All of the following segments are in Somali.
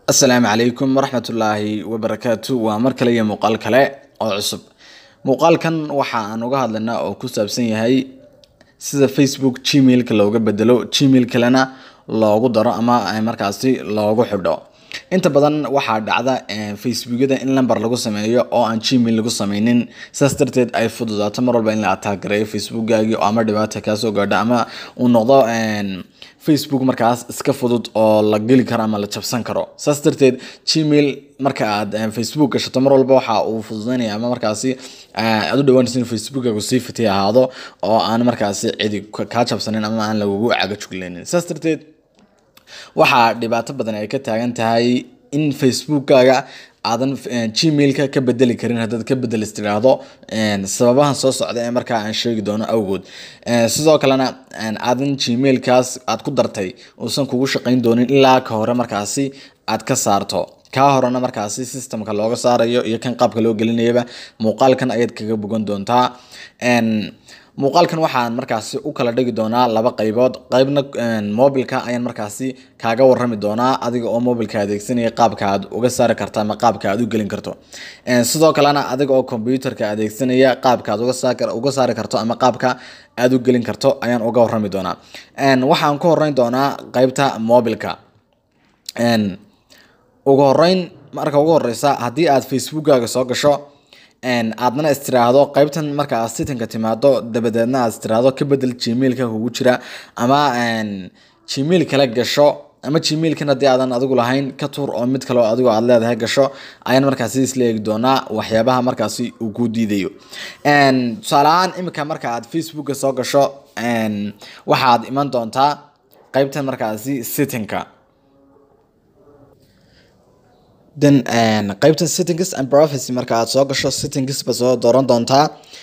asalaamu calaykum waraxmatullaahi wabarakaatu waa mar kale iyo muuqaal kale oo cusub muuqaalkan waxa aan uga hadlaynaa oo ku saabsan yahay sida facebook gmailka looga bedelo gmail kalena loogu daro ama markaasi loogu xidho inta badan waxaa dhacda facebookyada in lamber lagu sameeyo oo aan gmail lagu sameynin saas darteed ay fududaato mar walba in la ataagareeyo facebookgaagii ama dhibaata kaasoo gaadho ama uu noqdo facebook markaas iska fudud oo la geli karo ama la jabsan karo saas darteed gmail marka aad facebook gashato mar walba waxa uu fududeynaya ama markaasi aad u dhawaanaysa in facebookagu sii fitay ahaado oo aan markaasi cidi kaa jabsanin ama aan lagugu cagajuglaynin saas darteed waxaa dhibaato badan ay ka taagan tahay in facebookkaaga aadan gmailka ka bedeli karin haddaad ka bedelis tiraahdo sababahan soo socda ee markaa aan sheegi doono awgood sidoo kalena aadan gmailkaas aad ku dartay uusan kugu shaqayn doonin ilaa ka hore markaasi aad ka saarto kaa horena markaasi systemka looga saarayo iyo kan qaabka loo gelinayaba muuqaalkan ayaad kaga bogan doontaa muuqaalkan waxaan markaasi u kala dhigi doonaa laba qaybood qaybna mobilka ayaan markaasi kaaga warami doonaa adiga oo mobilka adeegsanaya qaabka aad uga saari karto ama qaabka aad u gelin karto sidoo kalena adiga oo computerka adeegsanaya qaabka aad uga saari karto ama qaabka aad u gelin karto ayaan uga warami doonaa waxaan ku horeyn doonaa qaybta mobilka ugu horeyn marka ugu horeysa haddii aad facebookkaaga soo gasho aadna istiraahdo qaybtan marka aad sitinka timaado dabadeedna aad istiraahdo ka bedel gmailka kugu jira ama gmail kale gasho ama gmailkan haddii aadan adigu lahayn ka tuur oo mid kale oo adigo aad leedahay gasho ayaan markaasi isla eegi doonaa waxyaabaha markaasi uu ku diidayo tusaale ahaan imika marka aad facebooka soo gasho waxaad iman doontaa qaybtan markaasi sittingka then qaybta settings and privacy marka aad soo gasho settings ba soo dooran doontaa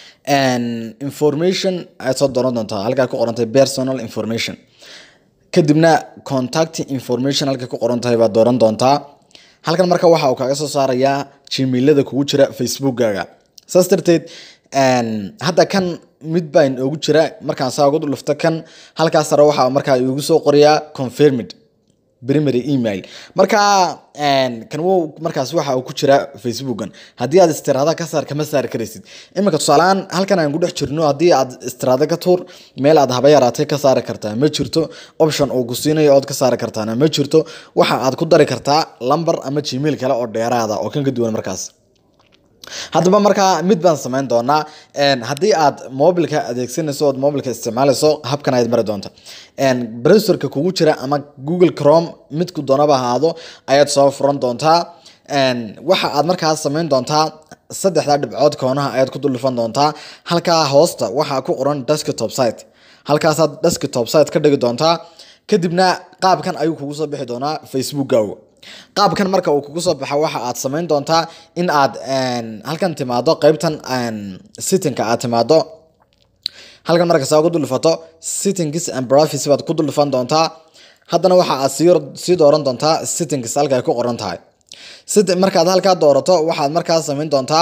information ayaad soo dooran doontaa halkaa ku qorantay personal information kadibna contact information halka ku qoran tahay baad dooran doontaa halkan marka waxa uu kaaga soo saarayaa gmailada kugu jira facebookkaaga saas darteed hadda kan mid baa inoogu jira markaan saa ugu dhulufto kan halkaas sare waxa markaa igu soo qorayaa confirmed primary email marka kan w markaas waxa uu ku jira facebookan haddii aad istiraada ka saar kama saari karaysid iminka tusaaleaan halkan aan ku dhex jirno haddii aad istiraada ka tuur meel aad haba yaraatay ka saari kartaa ma jirto option uu ku siinayo ood ka saari kartaana ma jirto waxa aad ku dari kartaa lamber ama gmail kale oo dheeraada oo kan ka duwan markaas haddaba markaa mid baan samayn doonaa haddii aad mobilka adeegsanayso ood mobilka isticmaalayso habkan ayaad mari doonta browserka kugu jira ama google chrome midku doonaba ahaado ayaad soo furan doontaa waxa aad markaas samayn doontaa saddexda dhibcood koonaha ayaad ku duldhufan doontaa halkaa hoosta waxaa ku qoran desktop site halkaasaad desktop site ka dhigi doontaa kadibna qaabkan ayuu kugu soo bixi doonaa facebookkaagu qaabkan marka uu kugu soo baxa waxa aad samayn doontaa in aad halkan timaado qaybtan sittingka aad timaado halkan marka saa ugu duldhufato sittings and privacy baad ku duldhufan doontaa haddana waxa aad sii dooran doontaa sittings halka ay ku qoran tahay markaad halkaa doorato waxaad markaas samayn doontaa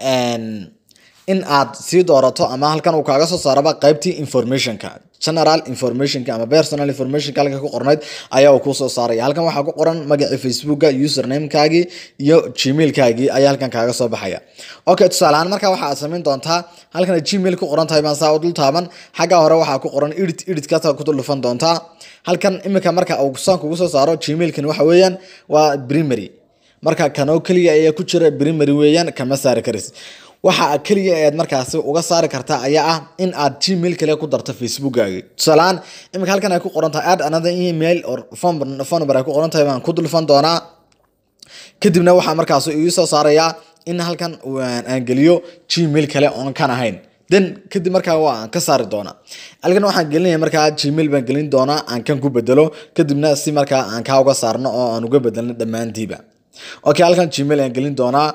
in aad sii doorato ama halkan uu kaaga soo saaraba qaybtii informationka general informationka ama personal informationka halka ku qornayd ayaa uu kusoo saaraya halkan waxaa ku qoran magacii facebooka usernamekaagii iyo gmailkaagii ayaa halkan kaaga soo baxaya okay tusaale ahaan marka waxa aad samayn doontaa halkan gmail ku qoran tahay baan saa u dul taaban xagga hore waxaa ku qoran edit editkaas ku dul dhufan doontaa halkan imika marka uu saan kugu soo saaro gmailkan waxa weeyaan waa primary marka kanoo keliya ayaa ku jira primary weeyaan kama saari karaysid waxa keliya eed markaasi uga saari kartaa ayaa ah in aad gmail kale ku darto facebookkaaga tusaaleaan imika halkan ay ku qoran tahay add another email or phone number ay ku qoran tahay baan ku dulfan doonaa kadibna waxaa markaas ii soo saarayaa in halkan aan geliyo gmail kale oon kan ahayn then kadib markaa waa aan ka saari doonaa halkan waxaan gelinaya markaa gmail baan gelin doonaa aan kan ku bedelo kadibna si markaa aan kaa uga saarno oo aan uga bedelno dhammaantiiba okay halkan gmail aan gelin doonaa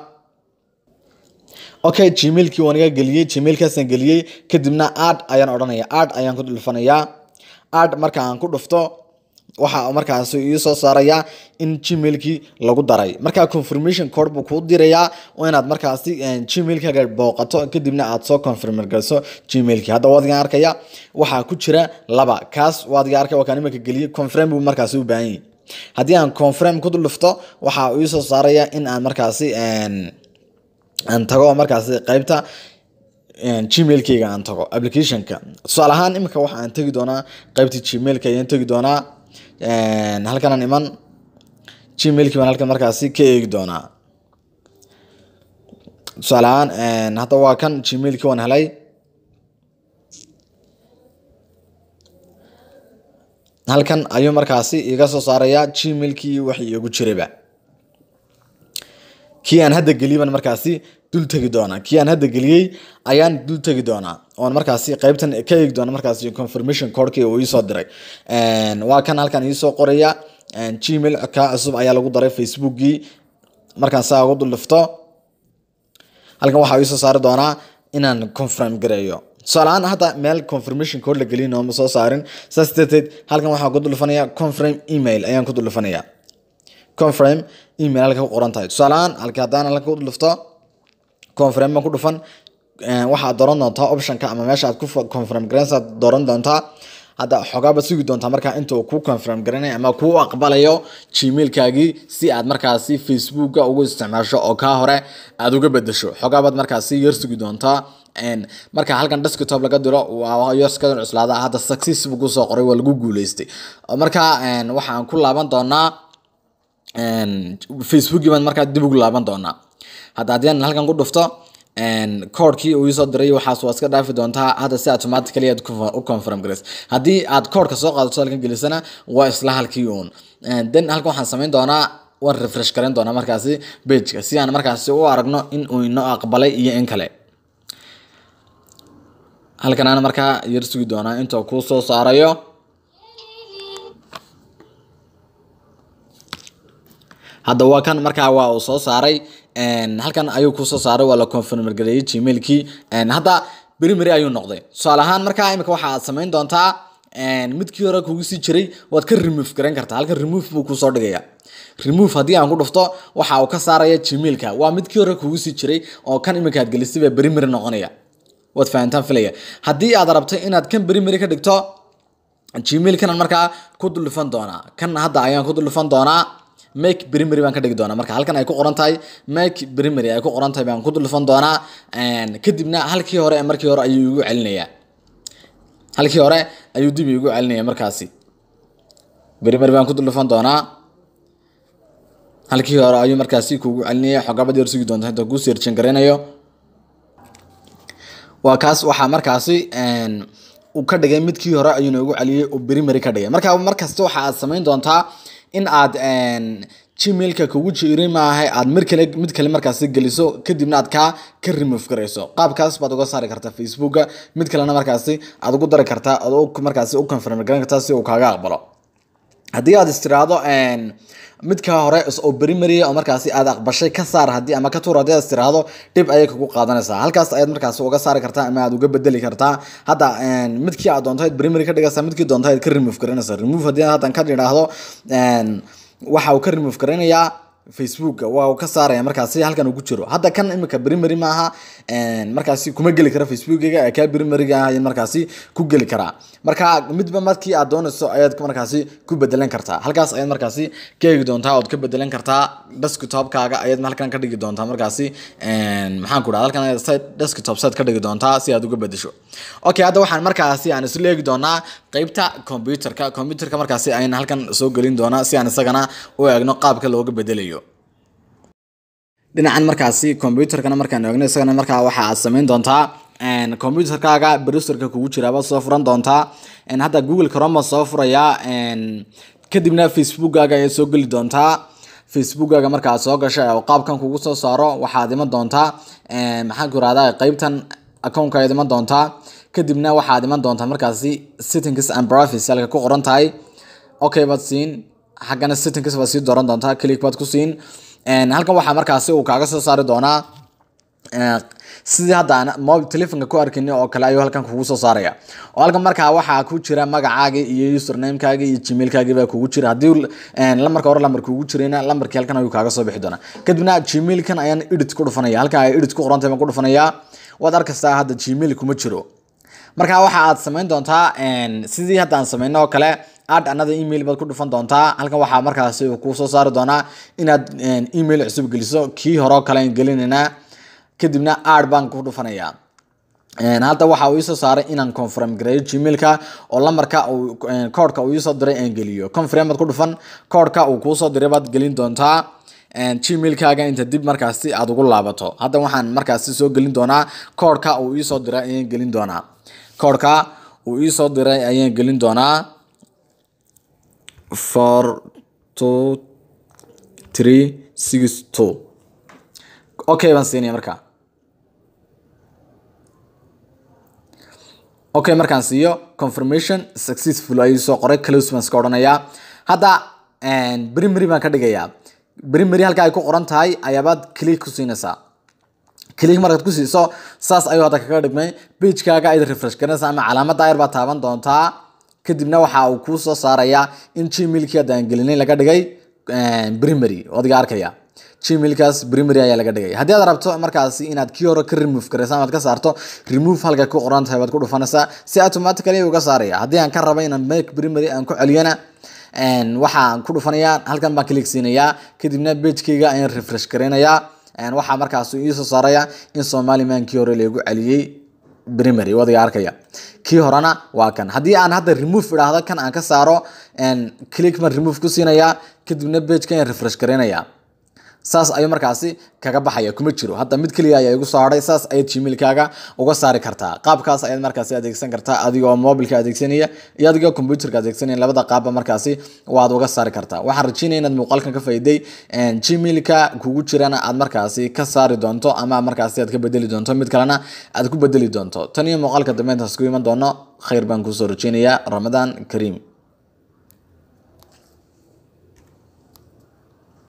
okay gmailkii waan iga geliyey gmailkaasaan geliyey kadibna ad ayaan odhanaya ad ayaan ku dhufanayaa ad marka aan ku dhufto waxa markaas ii soo saarayaa in gmailkii lagu daray marka confirmation code buu kuu dirayaa oo inaad markaasi gmailkaaga booqato kadibna aad soo confirm galiso gmailkii hadda waad iga arkaya waxaa ku jira laba kaas waad iga arkay waa kaan imika geliyey confirm buu markaasi u baahan yahay haddii aan confirm ku dhufto waxa uu soo saaraya in aan markaasi aan tago markaasi qaybta gmailkayga aan tago applicationka tusaale ahaan imika waxa aan tegi doonaa qaybta gmailka ayaan tegi doonaa halkan aan iman gmailkii baan halkan markaasi ka eegi doonaa tusaale ahaan hadda waa kan gmailkii waan helay halkan ayuu markaasi iga soo saarayaa gmailkii wixii igu jirayba kii aan hadda geliyiban markaasi dul tegi doonaa kii aan hadda geliyey ayaan dul tegi doonaa oon markaasi qaybtan ka eegi doona markaasi confirmation codekii uu iisoo diray waa kan halkan iisoo qoraya gmail ka cusub ayaa lagu daray facebookii markaan saa ugu dul dhifto halkan waxaa iisoo saari doonaa inaan confirm gareeyo tusaaleahaan hadda meel confirmation code la gelin ooma soo saarin saas darteed halkan waxaa ku duldhifanaya confirm email ayaan ku duldhifanaya confirm email halka ku qoran tahay tusaaleahaan halka haddaan halka ku duldhifto confirm baan ku dhufan waxaad dooran doontaa optionka ama meesha aad ku confirm garaysaad dooran doontaa hadda xoogaaba sugi doontaa markaa inta uu ku confirm garanaya ama kuu aqbalayo gmailkaagii si aad markaasi facebooka ugu isticmaasho oo kaa hore aad uga bedesho xoogaabaad markaasi yar sugi doontaa marka halkan desktop laga diro waa yorskadan cuslaada hadda success buu kusoo qoray waa lagu guuleystay marka waxaan ku laaban doonaa facebookii baan markaa dib ugu laaban doonaa hadda haddii aan halkan ku dhufto koodhkii uu isoo diray waxaas waa iska dhaafi doontaa hadda si automatically aad u confirm garays haddii aad koodhka soo qaadato halkan gelisana waa isla halkii uun then halkan waxaan samayn doonaa waan refresh garan doonaa markaasi pageka si aan markaasi u aragno in uu inoo aqbalay iyo in kale halkan aan markaa yar sugi doonaa inta kuu soo saarayo hadda waa kan markaa waa uu soo saaray halkan ayuu kusoo saaray waa la confirm gareeyey gmailkii hadda beri meri ayuu noqday tusaale ahaan markaa imika waxa aad samayn doontaa midkii hore kugu sii jiray waad ka remove garan kartaa halkan remove buu kusoo dhigaya remove haddii aan ku dhufto waxa uu ka saaraya gmailka waa midkii hore kugu sii jiray oo kan imika aad gelisay baa beri meri noqonaya waad fahantaan filaya haddii aad rabto inaad kan beri meri ka dhigto gmailkanan markaa ku duldhufan doonaa kan hadda ayaan ku duldhufan doonaa make primary baan ka dhigi doonaa marka halkan ay ku qoran tahay make primary ay ku qoran tahay baan ku duldhufan doonaa kadibna halkii hore ee markii hore ayuu igu celinayaa halkii hore ayuu dib igu celinaya markaasi primary baan ku duldhufan doonaa halkii hore ayuu markaasi kugu celinaya xogaabad yar sugi doonta inta kuu seerjin garaynayo waa kaas waxaa markaasi uu ka dhigay midkii hore ayuuna ugu celiyey oo primary ka dhigay marka markasta waxa aad samayn doontaa in aad gmailka kugu jiray maaha aad mar kale mid kale markaasi geliso kadibna aad kaa ka remove garayso qaabkaas baad uga saari kartaa facebooka mid kalena markaasi aad ugu dari kartaa ood markaasi u confirm garan kartaa si uu kaaga aqbalo haddii aad istiraado midka hore oo primary oo markaasi aad aqbashay ka saar haddii ama ka tuur haddii aad istiraado dhib ayay kugu qaadanaysaa halkaas ayaad markaasi uga saari kartaa ama aad uga bedeli kartaa hadda midkii aad doontayd primary ka dhigaysaa midkii doontayd ka remove garanaysaa remove haddii haddan ka idhaahdo waxa uu ka remove garanayaa facebooka waa uu ka saaraya markaasi halkan uu ku jiro hadda kan imika primary maaha markaasi kuma geli kara facebookiga ee kaa primaryga ah ayaan markaasi ku geli karaa marka midba markii aad doonayso ayaad markaasi ku bedelan kartaa halkaas ayaad markaasi ka eegi doontaa ood ka bedelan kartaa desktopkaaga ayaad halkan ka dhigi doontaa markaasi maxaan ku dhaha halkan site desktop site ka dhigi doontaa si aad uga bedesho okay hadda waxaan markaasi aan isla eegi doonaa qeybta computerka computerka markaasi ayaan halkan soo gelin doonaa si aan isagana u eegno qaabka looga bedelayo dhinacan markaasi computerkana markaan eegno isagana markaa waxa aad samayn doontaa computerkaaga browserka kugu jiraaba soo furan doontaa hadda google chrome soo furayaa kadibna facebookkaaga ayaad soo geli doontaa facebookkaaga markaad soo gasha oo qaabkan kugu soo saaro waxaad iman doontaa maxaan ku irahdaa qeybtan accountka ayaad iman doontaa kadibna waxaad iman doontaa markaasi settings and privacy halka ku qoran tahay okay baad siin xaggana settings baad sii dooran doontaa click baad ku siin halkan waxaa markaasi uu kaaga soo saari doonaa sidii hadda aan telefonka ku arkin oo kale ayuu halkan kugu soo saaraya oo halkan markaa waxaa ku jira magacaagii iyo usernamekaagii iyo gmailkaagii baa kugu jira haddii lambarka hore lambar kugu jirayna lambarkii halkan ayuu kaaga soo bixi doonaa kadibna gmailkan ayaan edit ku dhufanaya halkan ay edit ku qorantahay baan ku dhufanayaa waad arkastaa hadda gmail kuma jiro marka waxa aad samayn doontaa sidii hadda aan samayno oo kale add another email baad ku dhufan doontaa halkan waxaa markaasi kuu soo saari doonaa inaad email cusub geliso kii hore oo kale aan gelinaynaa kadibna add baan ku dhufanayaa hadda waxa uu isoo saaray inaan confirm gareeyo gmailka oo lambarka koodhka uu isoo diray aan geliyo confirm baad ku dhufan koodhka uu kuusoo diray baad gelin doontaa gmailkaaga inta dib markaasi aad ugu laabato hadda waxaan markaasi soo gelin doonaa koodhka uu iisoo diray ayaan gelin doonaa koodhka uu iisoo diray ayaan gelin doonaa four two three six two okay baan siinaya markaa okay markaan siiyo confirmation successful ayuu soo qoray close baan iska odhanayaa hadda primary baan ka dhigayaa primary halka ay ku qoran tahay ayaabaad click ku siinaysaa click markaad ku siiso saas ayuu hadda kaga dhigmay pagekaaga ayd refresh garanaysaa ama calaamada ayar baad taaban doontaa kadibna waxa uu kuu soo saarayaa in gmailkii hadda aan gelinay laga dhigay primary adiga arkaya gmailkaas primary ayaa laga dhigay haddii aad rabto markaasi inaad kii hore ka remove garaysa amaad ka saarto remove halka ku qoran tahay baad ku dhufanaysaa si automatically uga saaraya haddii aan ka rabo inaan make primary aan ku celiyana waxaan ku dhufanayaa halkan baan click siinayaa kadibna pagekeyga ayaan refresh garaynayaa waxaa markaas iisoo saaraya in somaliman kii hore lagu celiyey primary wadiga arkaya kii horena waa kan haddii aan hadda remove idhaahdo kan aan ka saaro click man remove ku siinayaa kadibna pageka ayaan refresh garaynayaa saas ayuu markaasi kaga baxaya kuma jiro hadda mid keliya ayaa igu soo hadhay saas ayaad gmailkaaga uga saari kartaa qaabkaas ayaad markaasi adeegsan kartaa adigoo mobilka adeegsanaya iyo adigoo computerka adeegsanaya labada qaabba markaasi waad uga saari kartaa waxaan rajeynaya inaad muuqaalkan ka faa'iiday gmailka kugu jirana aad markaasi ka saari doonto ama markaasi aad ka bedeli doonto mid kalena aad ku bedeli doonto tan iyo muuqaalka dambe intaas ku iman doono khayr baan kusoo rajeynayaa ramadaan kariim